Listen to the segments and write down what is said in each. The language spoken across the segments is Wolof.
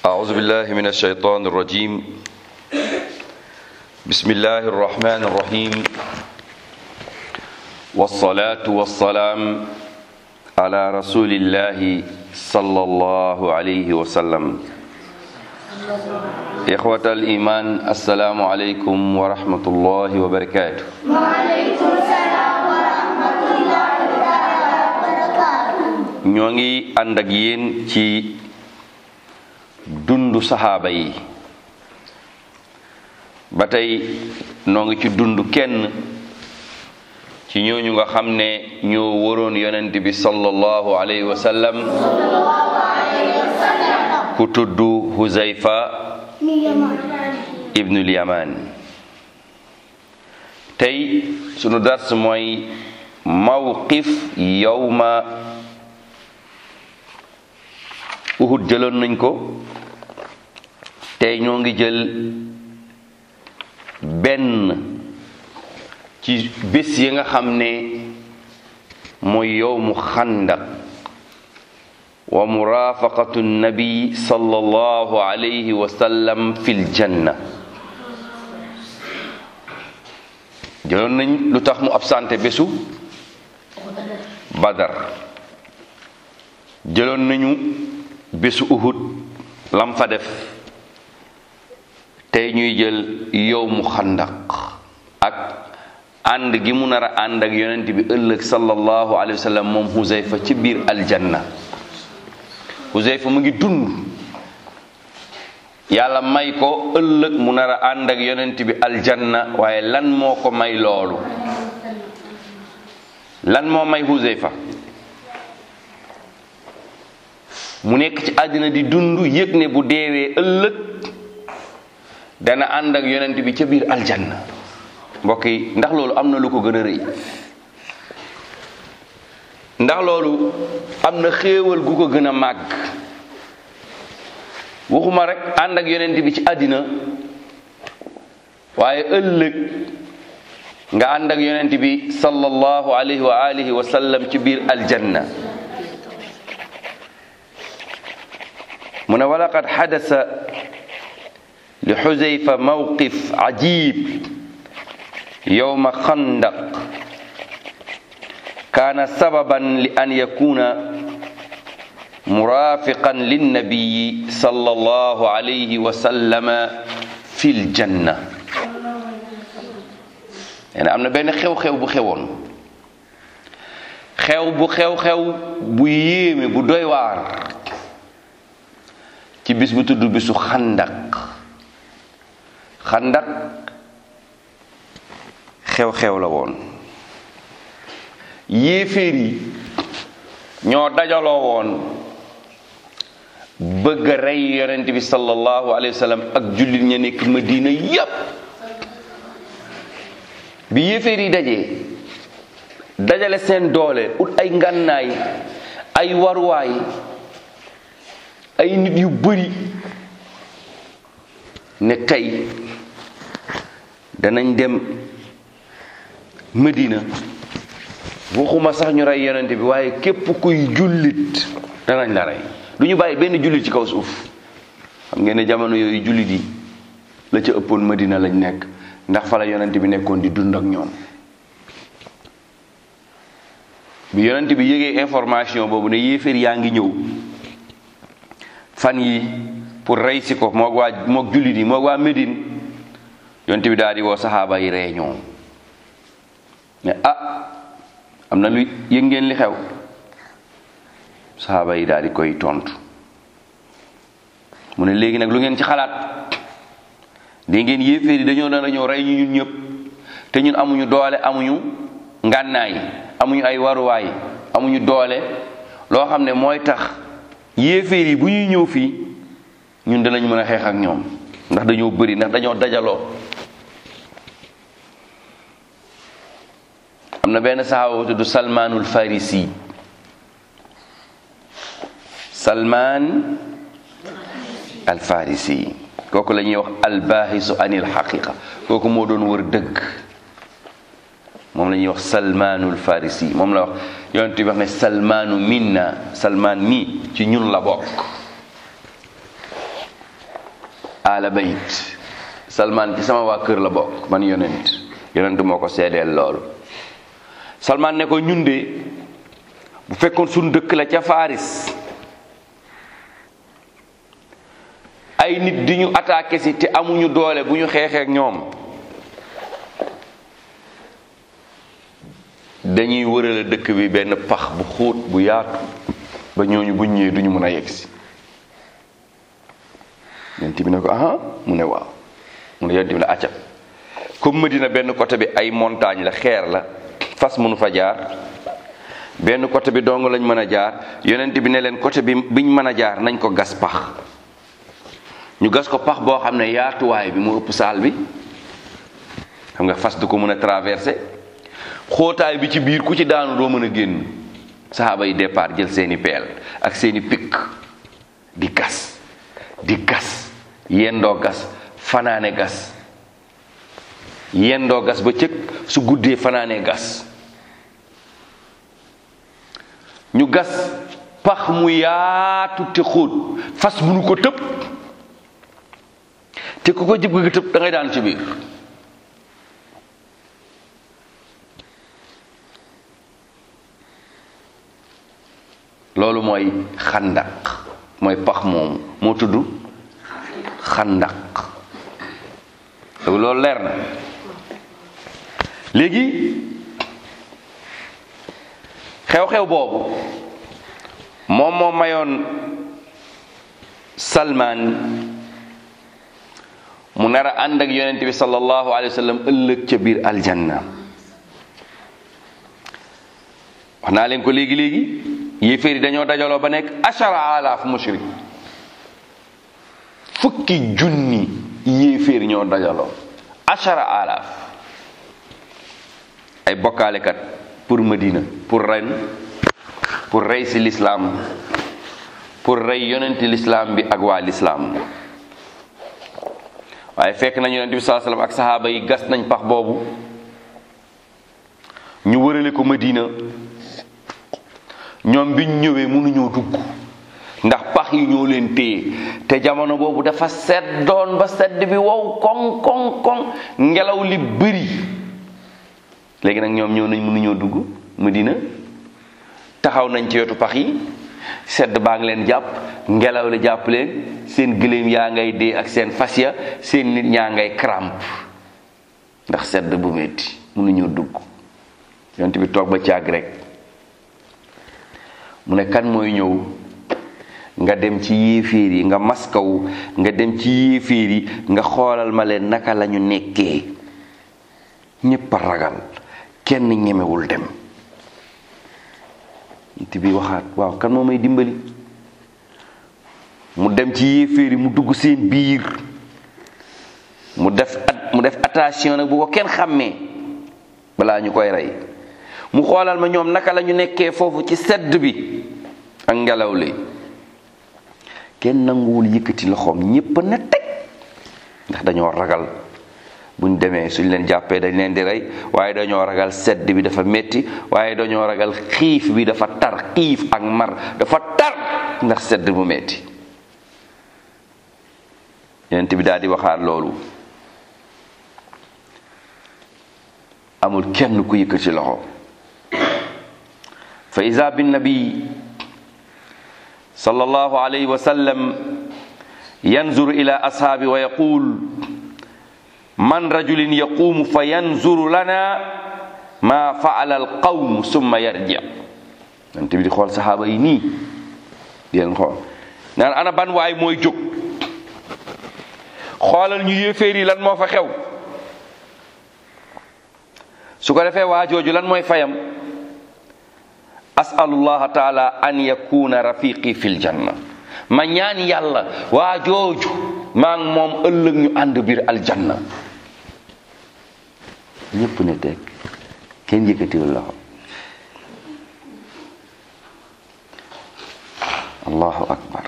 أعوذ بالله من الشيطان الرجيم بسم الله الرحمن الرحيم والصلاة والسلام على رسول الله صلى الله عليه وسلم إخوة الإيمان السلام عليكم ورحمة الله وبركاته وعليكم السلام ورحمة الله وبركاته ñoo ngi ànd ak yéen ci dundu saxaaba yi ba tey noo ngi ci dund kenn ci ñooñu nga xam ne ñoo waroon yonent bi sallallahu alayhi wa sallam ku tudd Huzayfa ibnul Yaman tey sunu dars mooy mawqif yawma Uhud jëloon nañ ko tey ñoo ngi jël benn ci bés yi nga xam ne mooy yowmu xandaq wa murafaqatu nabi sallallahu alayhi wa sallam fil janna jëloon nañ lu tax mu absenté bésu badar jëloon nañu bésu uhud lam fa def tey ñuy jël yow mu xandaq ak ànd gi mu nar a ànd ak yonent bi ëllëg sallallahu alayhi wa sallam moom Huzayfa ci biir aljanna Huzayfa mu ngi dund yàlla may ko ëllëg mu nar a ànd ak yonent bi aljanna waaye lan moo ko may loolu lan moo may Huzayfa mu nekk ci àddina di dund yëg ne bu deewee ëllëg dana ànd ak yonent bi ca biir aljanna mbokk yi ndax loolu am na lu ko gën a rëy ndax loolu am na xéewal gu ko gën a màgg waxuma rek ànd ak yonent bi ci àddina waaye ëllëg nga ànd ak yonent bi sallallahu alayhi wa alihi wa sallam ci biir aljanna mu ne walaqad xadasa li xuzayfa mawqif ajib yowma xandaq kaana sababan li an yakuna murafiqan linnabiyi sallallahu alayhi wa sallama fi ljanna nee am na benn xew-xew bu xewoon xew bu xew-xew bu yéeme bu doy waar ci bis bu tudd bisu xandak xandak xew-xew la woon yéeféer yi ñoo dajaloo woon bëgg a rey yonent bi sallallahu alayhi wa sallam ak jullit ña nekk Madina yépp bi yéeféer yi dajee dajale seen doole ut ay ngànnaay ay waruwaay ay nit yu bari ne tey danañ dem Medina waxuma sax ñu rey yonent bi waaye képp kuy jullit danañ la rey du ñu bàyyi benn jullit ci kaw suuf xam ngeen ne jamono yooyu jullit yi la ca ëppoon Medina lañ nekk ndax fa la yonent bi nekkoon di dund ak ñoom bi yonent bi yëgee information boobu ne yéeféer yaa ngi ñëw fan yi pour rey si ko moog waa moog jullit yi moog waa Médine yonent bi daal di woo saxaaba yi réunion ne ah am na lu yëg ngeen li xew saxaaba yi daal di koy tontu mu ne léegi nag lu ngeen ci xalaat di ngeen yéeféer yi dañoo dana ñëw rey ñu ñun ñëpp te ñun amuñu doole amuñu ngànnaay amuñu ay waruwaay amuñu doole loo xam ne mooy tax yéeféer yi bu ñuy ñëw fii ñun danañ mën a xeex ak ñoom ndax dañoo bëri ndax dañoo dajaloo am na benn saxaaba bu tudd salmaanul farisi salmaan al farisi kooku la ñuy wax albaahisu anil xaqiqa kooku moo doon wër dëgg moom la ñuy wax salmaanul farisi moom la wax yonent bi wax ne salmaanu minna salmaan mi ci ñun la bokk ala bayt salman ci sama waa kër la bokk man yonent yonent moo ko seedeel loolu salman ne ko ñun de bu fekkoon suñ dëkk la ca Faris ay nit di ñu attaqué si te amuñu doole bu ñu xeexee ak ñoom dañuy wërale dëkk bi benn pax bu xóot bu yaatu ba ñooñu buñ ñëwee duñu mën a yegg si yonent bi ne ko aha mu ne waaw mu ne yonent bi ne acca comme Medina benn côté bi ay montagne la xeer la fas mënu fa jaar benn côté bi dong lañ mën a jaar yonent bi ne leen côté bi biñ mën a jaar nañ ko gas pax ñu gas ko pax boo xam ne yaatuwaay bi mu ëpp saal bi xam nga fas du ko mën a traversé xóotaay bi ci biir ku ci daanu doo mën a génn saxaaba yi départ jël seeni peel ak seeni pikk di gas di gas yendoo gas fanaane gas yendoo gas ba cëg su guddee fanaane gas ñu gas pax mu yaatu te xóot fas munu ko tëb te ku ko jëb nga tëb da ngay daan ci biir loolu mooy xandaq mooy pax moomu moo tudd xandaq loolu leer na léegi xew-xew boobu moom moo mayoon Salman mu nar a ànd ak yonent bi sallallahu alayhi wa sallam ëllëg ca biir aljanna wax naa leen ko léegi léegi yéeféer yi dañoo dajaloo ba nekk ashara alaaf mushrik fukki junni yéeféer ñoo dajaloo ashara alaaf ay bokkaalekat pour Madina pour ren pour rey si lislaam pour rey yonenti lislaam bi ak waa lislaam waaye fekk nañ yonent bi saa sallam ak saxaaba yi gas nañ pax boobu ñu wërale ko Madina ñoom biñ ñëwee mënuñoo dugg ndax pax yi ñoo leen téye te jamono boobu dafa seddoon ba sedd bi wow koŋ koŋ koŋ ngelaw li bëri léegi nag ñoom ñëw nañ mënuñoo dugg Madina taxaw nañ ci wetu pax yi sedd baa ngi leen jàpp ngelaw li jàpp leen seen gëléem yaa ngay dee ak seen fas ya seen nit ñaa ngay crampe ndax sedd bu metti mënuñoo dugg yonent bi toog ba caag rek mu ne kan mooy ñëw nga dem ci yéeféer yi nga maskaw nga dem ci yéeféer yi nga xoolal ma leen naka lañu nekkee ñépp a ragal kenn ñemewul dem nit bi waxaat waaw kan moo may dimbali mu dem ci yéeféer yi mu dugg seen biir mu def mu def attention nag bu ko kenn xàmmee balaa ñu koy rey mu xoolal ma ñoom naka la ñu nekkee foofu ci sedd bi ak ngelaw li kenn nanguwul yëkkati loxoom ñépp na teg ndax dañoo ragal buñ demee suñ leen jàppee dañ leen di rey waaye dañoo ragal sedd bi dafa metti waaye dañoo ragal xiif bi dafa tar xiif ak mar dafa tar ndax sedd bu metti yonent bi daal di waxaat loolu amul kenn ku yëkkati loxo fa iza bin nabi sallallahu alayhi wa sallam yanzur ila ashaabi wa yaqul man rajulin yaqumu fa yanzuru lana ma faala alqawm summa yarji yonent bi di xool saxaaba yi nii di leen xool naan ana ban waay mooy jóg xoolal ñu yéeféer yi lan moo fa xew su ko defee waa jooju lan mooy fayam asalullah taala an yakuna rafiqi fil janna ma ñaan yàlla waa jooju maa ngi moom ëllëg ñu ànd biir aljanna ñépp ne teg kenn yëkkatiwul loxo allahu akbar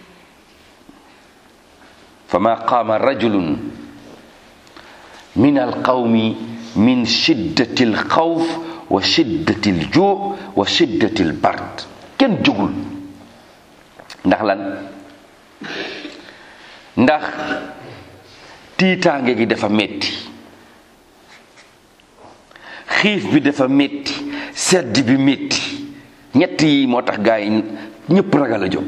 fama qaama rajulun min alqawmi min shiddati alxawf wa shiddati aljuu wa shiddati albard kenn jógul ndax lan ndax tiitaange gi dafa metti xiif bi dafa metti sedd bi metti ñett yi moo tax gaa yi ñëpp ragal a jóg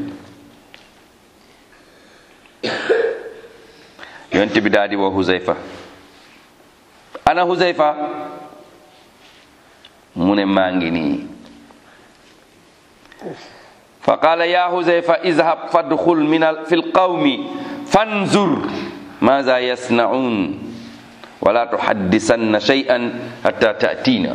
yonent bi daal di woo Huzayfa ana Huzayfa mu ne maa ngi nii fa qaala ya Huzayfa izhab fadxul min al fi lqawmi fanzur maza yasnaun wala tuhaddisanna shay'an hatta ta'tina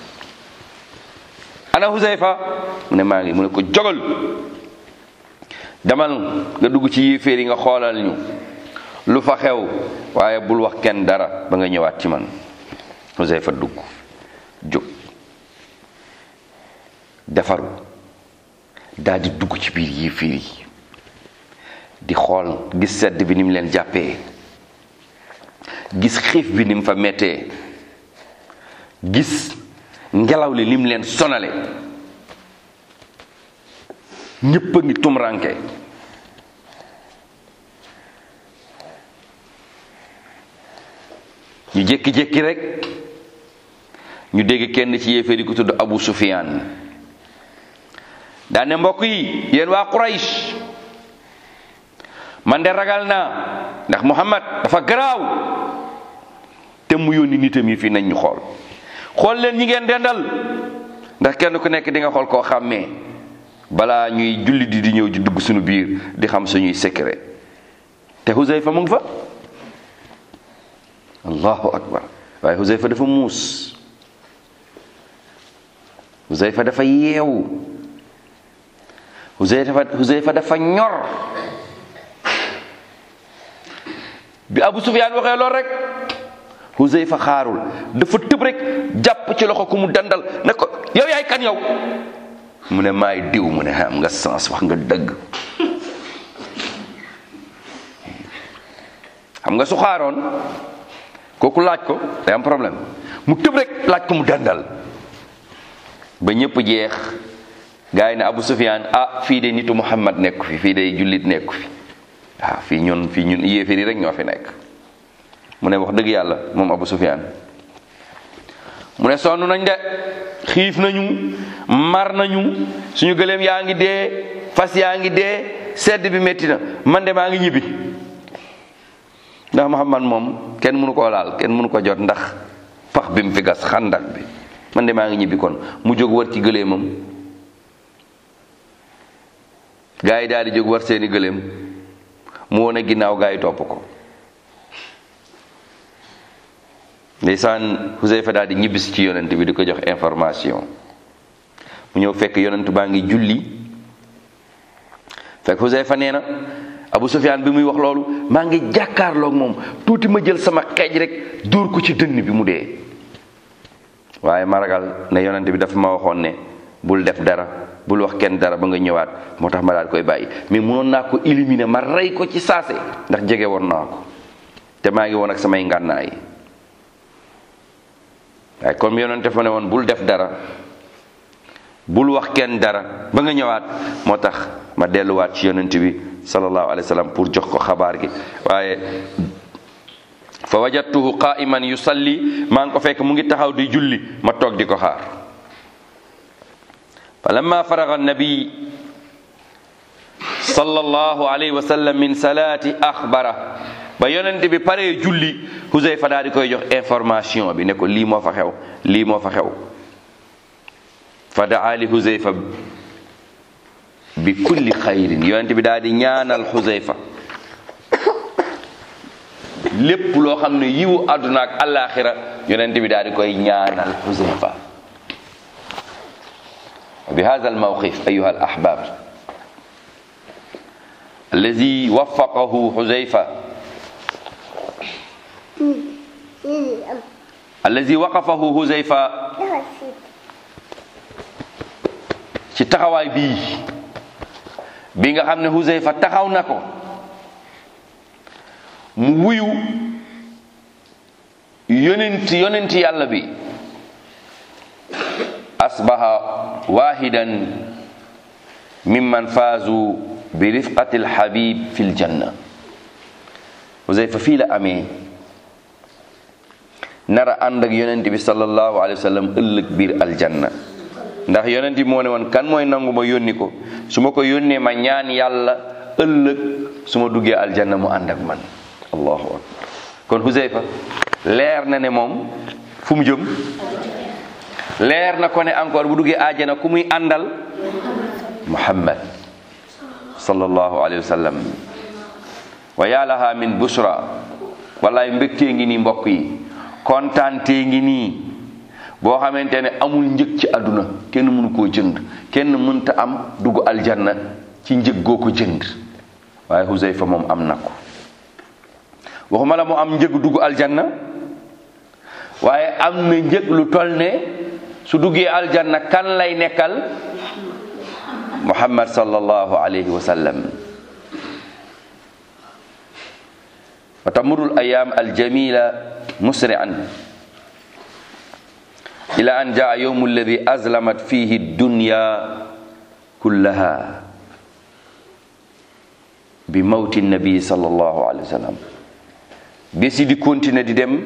ana Huzayfa mu ne maa ngi mu ne ko jogal demal nga dugg ci yéeféer yi nga xoolal ñu lu fa xew waaye bul wax kenn dara ba nga ñëwaat ci man Huzayfa dugg jóg defaru daal di dugg ci biir yéeféer yi di xool gis sedd bi ni mu leen jàppee gis xiif bi ni mu fa mettee gis ngelaw li ni mu leen sonale ñépp a ngi tumranke ñu jékki-jékki rek ñu dégg kenn ci yéeféer yi ku tudd Abu Sufyaan daane mbokk yi yéen waa Quraysh man de ragal naa ndax Muhammad dafa garaaw te mu yónni nitam yi fii nañ ñu xool xool leen ñi ngeen dendal ndax kenn ku nekk di nga xool koo xàmmee balaa ñuy julli di di ñëw di dugg suñu biir di xam suñuy secret te Huzayfa mu ngi fa allahu akbar waaye Huzayfa dafa muus Huzayfa dafa yeewu Huzayfa Huzayfa dafa ñor bi Abu Sufyaan waxee lool rek Huzayfa xaarul dafa tëb rek jàpp ci loxo ku mu dandal ne ko yow yaay kan yow mu ne maay diw mu ne am nga sens wax nga dëgg xam nga su xaaroon kooku laaj ko day am problème mu tëb rek laaj ko mu dandal ba ñëpp jeex gars yi ne Abu Sufyaan ah fii de nitu Muhammad nekku fi fii de jullit nekku fi waaw fii ñun fii ñun yéeféer yi rek ñoo fi nekk mu ne wax dëgg yàlla moom Abu Sufyaan mu ne sonn nañ de xiif nañu mar nañu suñu gëléem yaa ngi dee fas yaa ngi dee sedd bi métti na man de maa ngi ñibbi ndax Muhammad moom kenn mënu koo laal kenn mënu ko jot ndax pax bi mu fi gas xandak bi man de maa ngi ñibbi kon mu jóg war ci gëléemam gaa yi daal di jóg war seeni gëléem mu wone ginnaaw gaa yi topp ko ndeysaan Huzayfa daal di ñibbisi ci yonent bi di ko jox information mu ñëw fekk yonent baa ngi julli fekk Huzayfa nee na Abu Sufyaan bi muy wax loolu maa ngi jàkkaarloog moom tuuti ma jël sama xeej rek dóor ko ci dënn bi mu dee waaye ma ragal ne yonent bi dafa ma waxoon ne bul def dara bul wax kenn dara ba nga ñëwaat moo tax ma daal koy bàyyi mais mënoon naa ko éliminer ma rey ko ci saase ndax jege woon naa ko te maa ngi woon ak samay ngànnaay waaye comme yonent fa ne woon bul def dara bul wax kenn dara ba nga ñëwaat moo tax ma delluwaat ci yonent bi sallallahu alayhi wa sallam pour jox ko xabaar gi waaye fa wajadtuhu qa'iman yusalli maa ngi ko fekk mu ngi taxaw di julli ma toog di ko xaar fa lamma faraga annabi sallallahu alayhi wa sallam min salati axbara ba yonent bi paree julli Huzayfa daal di koy jox information bi ne ko lii moo fa xew lii moo fa xew fa daa li Huzayfa bi kulli xayrin yonent bi daal di ñaanal Huzayfa lépp loo xam ne yiwu àdduna ak àllaaxira yonent bi daal di koy ñaanal Huzayfa bi hada almawqif ayuha alahbab alladi waffaqahu Huzayfa alladi waqafahu Huzayfa ci taxawaay bii bi nga xam ne Huzayfa taxaw na ko mu wuyu yonent yonent yàlla bi asbaha wahidan mimman faazu bi rifqati alhabib fi ljanna Huzayfa fii la amee nara ànd ak yonent bi sallallahu alayhi wa sallam ëllëg biir aljanna ndax yonent bi moo ne woon kan mooy nangu ma yónni ko su ma ko yónnee ma ñaan yàlla ëllëg su ma duggee aljanna mu ànd ak man allahu akbar kon Huzayfa leer na ne moom fu mu jëm leer na ko ne encore bu duggee àjjana ku muy àndal muhammad sallallahu alayhi wa sallam wa yaalaha min bushra wallaay mbégtee ngi nii mbokk yi kontaantee ngi nii boo xamante ne amul njëg ci àdduna kenn mënu koo jënd kenn mënta am dugg aljanna ci njëg goo ko jënd waaye Huzayfa moom am na ko waxuma la mu am njëg dugg aljanna waaye am na njëg lu toll ne su duggee aljanna kan lay nekkal muhammad sallallahu alayhi wa sallam wa tamurul ayam aljamila musri'an ila an jaa yawmu alladi azlamat fihi dunya kullaha bi mawti nabi sallallahu alayhi wa sallam bés yi di continuer di dem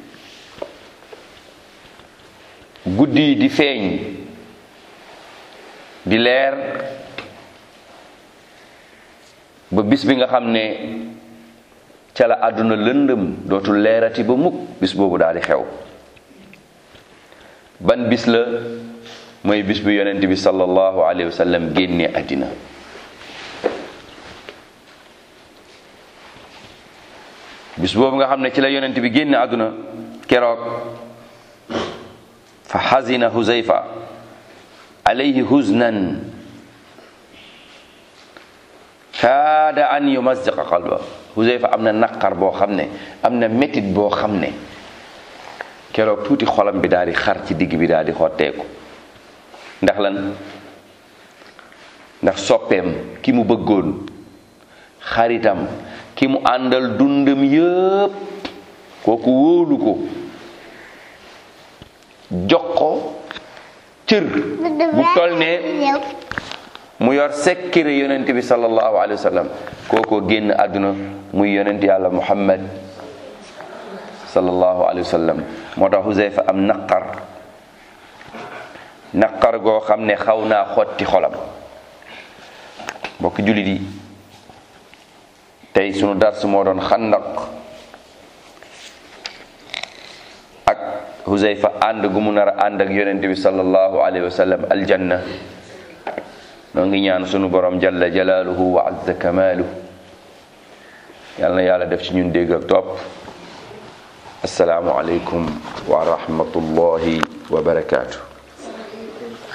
guddi yi di feeñ di leer ba bis bi nga xam ne ca la àdduna lëndëm dootul leerati ba mukk bis boobu daal di xew ban bis la mooy bis bi yonent bi sallallahu alayhi wa sallam génne àddina bis boobu nga xam ne ci la yonent bi génne àdduna keroog fa xazina huzayfa alayhi huznan kaada an yumazziqa qalba huzayfa am na naqar boo xam ne am na métit boo xam ne keroog tuuti xolam bi daal di xar ci digg bi daal di xotteeku ndax lan ndax soppeem ki mu bëggoon xaritam ki mu àndal dundam yëpp kooku wóolu ko jox ko cër bu toll ne mu yor sekkire yonent bi sallallahu alayhi wa sallam kooko génn àdduna muy yonent yàlla muhammad sallallahu alayhi wa sallam moo tax Huzayfa am naqar naqar goo xam ne xaw naa xotti xolam mbokk jullit yi tey sunu dars moo doon xandaq ak Huzayfa ànd gu mu nar a ànd ak yonent bi sallallahu alayhi wa sallam aljanna noo ngi ñaan sunu borom jalla jalaaluhu wa azza kamaaluhu yal na yàlla def ci ñun dégg ak topp asalaamu aleykum wa rahmatullahi wa barakaatu